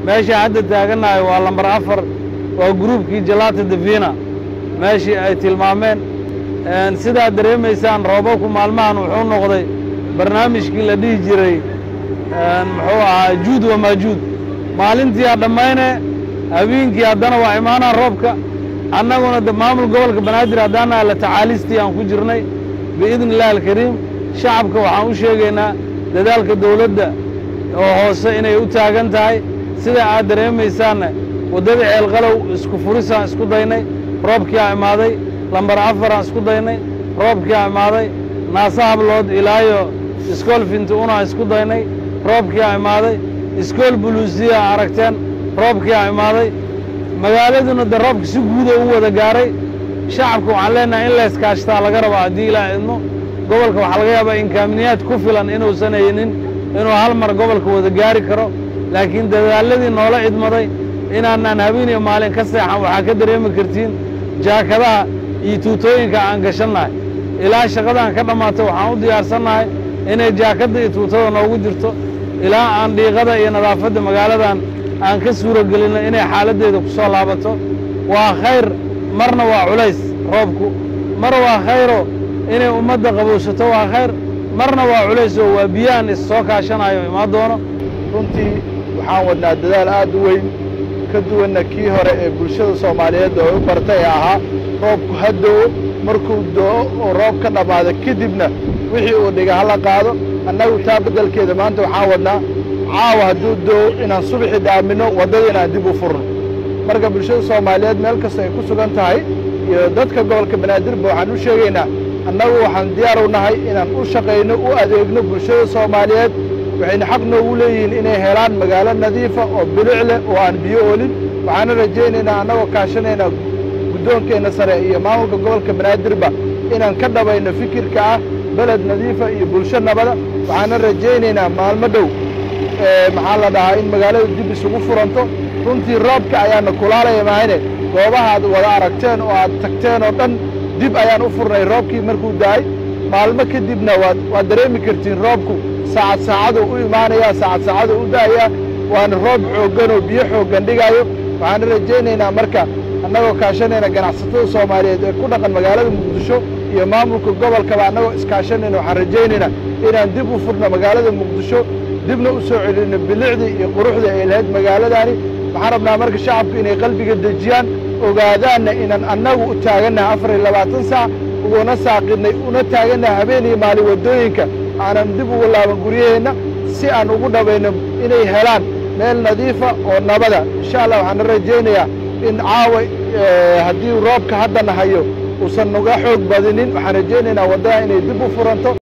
meesha hadda taagannahay waa lambar afar waa gruubkii jalata davina meeshii ay tilmaameen sidaad dareemaysaan roobabku maalmahan wuxuu noqday barnaamijkii la dhihi jiray muxuu ahaa juud wa maajuud maalintii a dhammayne habeenkii haddana waa imaanaa roobka annaguna de maamul gobolka banaadir haddaana la tacaalistii aan ku jirnay biidni illahi alkariim shacabka waxaan u sheegaynaa dadaalka dawladda oo hoose inay u taagan tahay sida aad dareemaysaanna waddada ceelqalow isku furisaan isku daynay roobkiaa imaaday lambar afaraan isku daynay roobkiaa imaaday naasa hablood ilaayo iskool finti unaan isku daynay roobkiaa imaaday iskool buluusiya aragteen roobkiaa imaaday magaaladuna de roobka si guuda u wada gaaray shacabka waxaan leenahay in layskaashtaa laga rabaa haddii ilaa idmo gobolka waxaa laga yaabaa inkaaminiyaad ku filan inuusan haynin inuu hal mar gobolka wada gaari karo laakiin dadaalladii noola idmaday inaanaan habeen iyo maalin ka seexan waxaa ka dareemi kartiin jaakadaha iyo tuutooyinka aan gashannahay ilaa shaqadaan ka dhammaatay waxaan u diyaarsannahay inay jaakadda iyo tuutada noogu jirto ilaa aan dhiiqada iyo nadaafadda magaaladan aan ka suuro gelinno inay xaaladdeeda ku soo laabato waa khayr marna waa culays roobku mar waa khayro inay ummadda qabowsato waa khayr marna waa culays oo waa biyaan is soo kaashanayo imaan doono runtii waxaan wadnaa dadaal aad u weyn ka duwanna kii hore ee bulshada soomaaliyeed oo u bartay ee ahaa roobku ha do'o markuu do'o oo roob ka dhammaado kadibna wixii uu dhiga hala qaado annagu taa beddelkeeda maanta waxaan wadnaa caawa hadduu do'o inaan subaxii dhaaminno waddada inaan dib u furno marka bulshada soomaaliyeed meel kasta ay ku sugan tahay iyo dadka gobolka banaadirba waxaan u sheegaynaa annagu waxaan diyaar u nahay inaan u shaqayno u adeegno bulshada soomaaliyeed waxayna xaq noogu leeyihiin inay helaan magaalo nadiifa oo bilic leh oo aan biyo oolin waxaana rajaynaynaa annagoo kaashanayna guddoonkeenna sare iyo maamulka gobolka banaadirba inaan ka dhabayno fikirka ah beled nadiifa iyo bulsho nabada waxaana rajaynaynaa maalmo dhow maxaa la dhahaa in magaalada dib isugu furanto runtii roobka ayaana kulaalaya mahayne goobaha aad wada aragteen oo aad tagteen oo dhan dib ayaan u furnay roobkii markuu da'ay maalmo kadibna waad waad dareemi kartiin roobku saacad saacaduu u imaanayaa saacad saacaduu u da'ayaa waana roob xooggan oo biyo xooggan dhigaayo waxaana rajaynaynaa marka annagoo kaashanayna ganacsatada soomaaliyeed ee ku dhaqan magaalada muqdisho iyo maamulka gobolkaba annagoo iskaashanayna waxaan rajaynaynaa inaan dib u furno magaalada muqdisho dibna u soo celinno bilicdii iyo quruxdii ay lahayd magaaladaani waxaan rabnaa marka shacabku inay qalbiga dejiyaan ogaadaanna inaan annagu u taagannahay afar iyo labaatan saac uguna saaqidnay una taagannahay habeen iyo maalin waddooyinka aanan dib ugu laaban guryaheenna si aan ugu dhabayno inay helaan meel nadiifa oo nabada insha allah waxaana rajaynayaa in caawa haddii roobka haddana hayo uusan nuga xoog badinin waxaan rajaynaynaa waddada inay dib u furanto